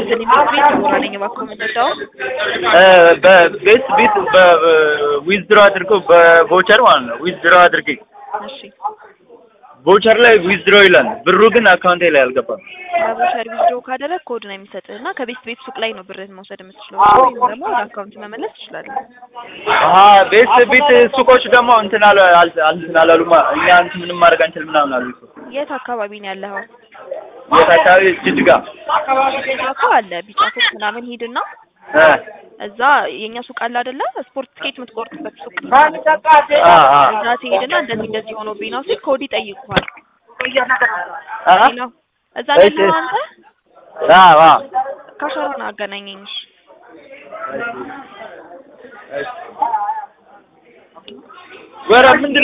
ይስጥልኝ ቤት ቤት ዲቦራ ነኝ። እባክዎ የምንወዳው በቤት ቤት ዊዝድሮ አድርገው በቮቸር ማለት ነው። ዊዝድሮ አድርጌ እሺ ቮቸር ላይ ዊዝድሮ ይላል። ብሩ ግን አካውንቴ ላይ አልገባም። በቮቸር ዊዝድሮ ካደረግ ኮድ ነው የሚሰጥህ እና ከቤት ቤት ሱቅ ላይ ነው ብርህን መውሰድ የምትችለው ወይም ደግሞ ወደ አካውንት መመለስ ትችላለህ። አሀ ቤት ቤት ሱቆች ደግሞ እንትን አለ አል- እንትን አላሉማ እኛ እንትን ምንም ማድረግ አንችልም ምናምን አሉ። የት አካባቢ ነው ያለኸው? የት አካባቢ? ጅጅጋ እኮ አለ ቢጫ ሱቅ ምናምን ሂድና እ እዛ የኛ ሱቅ አለ አይደለ? ስፖርት ትኬት የምትቆርጥበት ሱቅ አ አ እዛ ትሄድና እንደዚህ እንደዚህ ሆኖብኝ ነው ሲል ኮድ ይጠይቁሃል። አ ነው እዛ ላይ እሺ። ነው አንተ አ አ ካሸሩን አገናኘኝ። እሺ። ወረ ምንድን